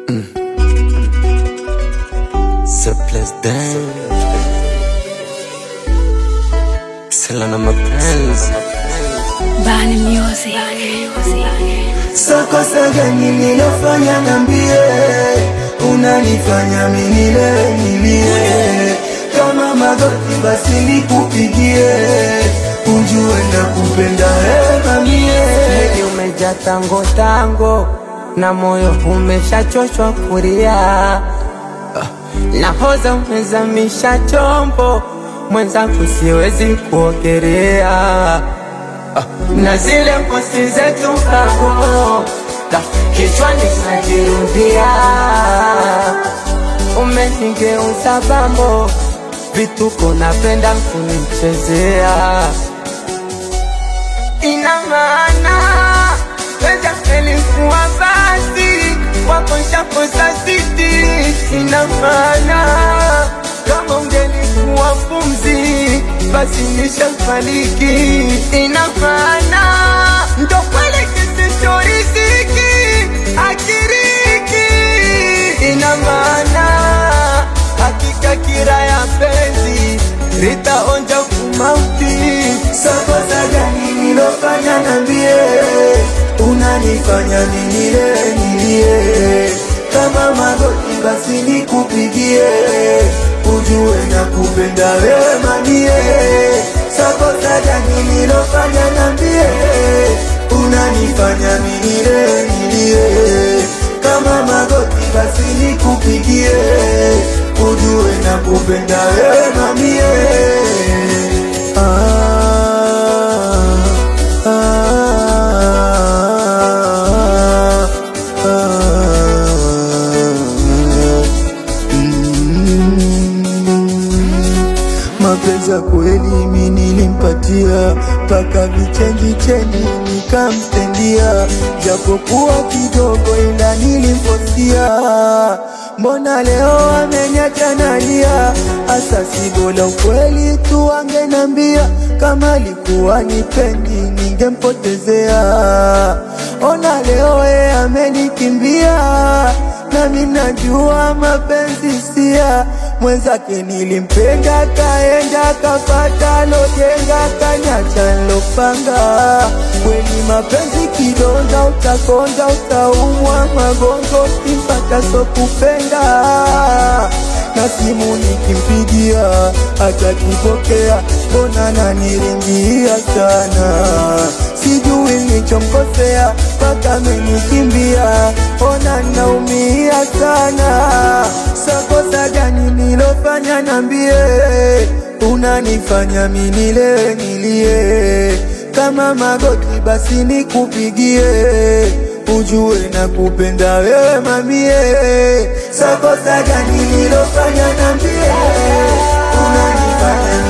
Ce place dingue Sela na mapenzi Bani Music. Sakosa gani nilofanya nambie, unanifanya minile nilie, kama magoti basi nikupigie, ujue na kupenda hema mie. Mwili umejaa tango tango na moyo umeshachoshwa kulia, nahoza umezamisha chombo mwenzangu, siwezi kuogelea na zile posti zetu kago da kichwani najirudia, umenigeuza bambo, vituko napenda kunichezea ina maana weza elikuwa basi wakoshakosa siti, ina maana kama ungelikuwa pumzi basi nishafariki, ina maana ndo kweli kisichoriziki akiriki, ina maana hakika kira ya penzi litaonja kumauti. Sakosa gani nilofanya nambie, unanifanya minile nilie, kama magoti basi nikupigie, ujue na kupenda wema mie. Sakosa gani nilofanya nambie, unanifanya minile nilie, kama magoti basi nikupigie, ujue na kupenda wema mie. Ah, ah, ah, mm. Mapenzi ya kweli mi nilimpatia mpaka vichenji chenji nikamstendia, japokuwa kidogo ila nilimfosia. Mbona leo amenyacha nalia? Asa si bora ukweli tu angenambia, kama alikuwa nipendi ningempotezea. Ona leo ye amenikimbia, nami najua mapenzi sia mwenzake nilimpenda, kaenda kafata lojenga, kanyacha nlopanga. Kweli mapenzi kidonda, utakonda, utaumwa magongo, kimpata so kupenda na simu nikimpigia atakipokea, mbona naniringia sana, sijui nilichomkosea mpaka amenikimbia, ona naumia sana. Sakosa gani nilofanya nambie, unanifanya minile nilie, kama magoti basi nikupigie ujue na kupenda wewe mamie. Sakosa gani nilofanya nambie, unanifanya